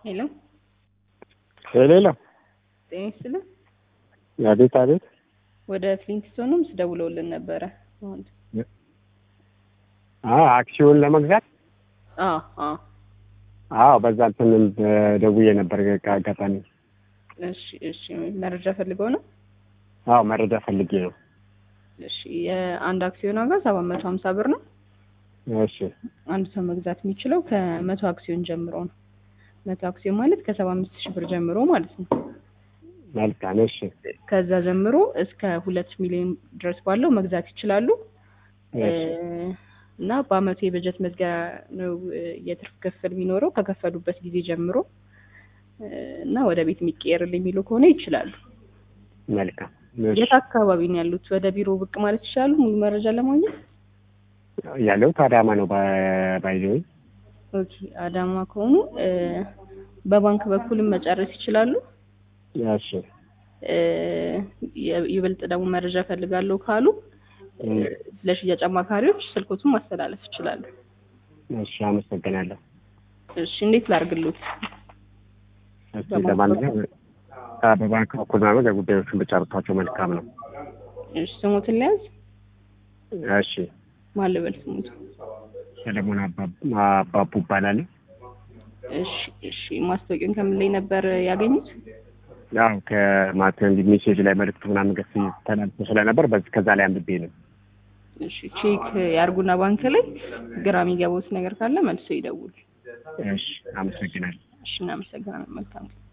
ሄሎ ሄሎ ጤና ይስጥልን። አቤት አቤት። ወደ ፍሊንትስቶንም ስደውለውልን ነበረ። አሁን አዎ አክሲዮን ለመግዛት አዎ አዎ አዎ፣ በዛ እንትን ደውዬ ነበር ከአጋጣሚ። እሺ እሺ መረጃ ፈልገው ነው። አዎ መረጃ ፈልጌ ነው። እሺ የአንድ አክሲዮን ዋጋ ሰባት መቶ ሀምሳ ብር ነው። እሺ አንድ ሰው መግዛት የሚችለው ከመቶ አክሲዮን ጀምሮ ነው። መቶ አክሲዮን ማለት ከሰባ አምስት ሺህ ብር ጀምሮ ማለት ነው። መልካም። እሺ ከዛ ጀምሮ እስከ ሁለት ሚሊዮን ድረስ ባለው መግዛት ይችላሉ። እሺ እና በአመቱ የበጀት መዝጊያ ነው የትርፍ ክፍል የሚኖረው ከከፈሉበት ጊዜ ጀምሮ እና ወደ ቤት የሚቀየርል የሚሉ ከሆነ ይችላሉ። መልካም። እሺ የት አካባቢ ነው ያሉት? ወደ ቢሮ ብቅ ማለት ይችላሉ ሙሉ መረጃ ለማግኘት። ያለሁት አዳማ ነው። ባይዘይ ኦኬ አዳማ ከሆኑ እ በባንክ በኩልም መጨረስ ይችላሉ። እሺ እ የ- ይበልጥ ደግሞ መረጃ ፈልጋለሁ ካሉ እ ለሽያጭ አማካሪዎች ስልኮቱን ማስተላለፍ ይችላሉ። እሺ፣ አመሰግናለሁ። እሺ እንዴት ላርግሉት? እሺ ለማንኛውም አ- በባንክ በኩል ማለት ጉዳዮቹን ብጨርሷቸው መልካም ነው። እሺ ስሙትን ሊያዝ እሺ ማን ልበል ስሙት? ሰለሞን አባ- አባቡ እባላለሁ። እሺ እሺ ማስታወቂያውን ከምን ላይ ነበር ያገኙት? ያው ከማተን ሜሴጅ ላይ መልዕክቱ ምናምን ገስ ተላልፎ ስለነበር በዚህ ከዛ ላይ አንብቤ ነው። እሺ ቼክ ያርጉና ባንክ ላይ ግራ የሚገባውት ነገር ካለ መልሶ ይደውል። እሺ አመሰግናለሁ። እሺ እናመሰግናለን። መልካም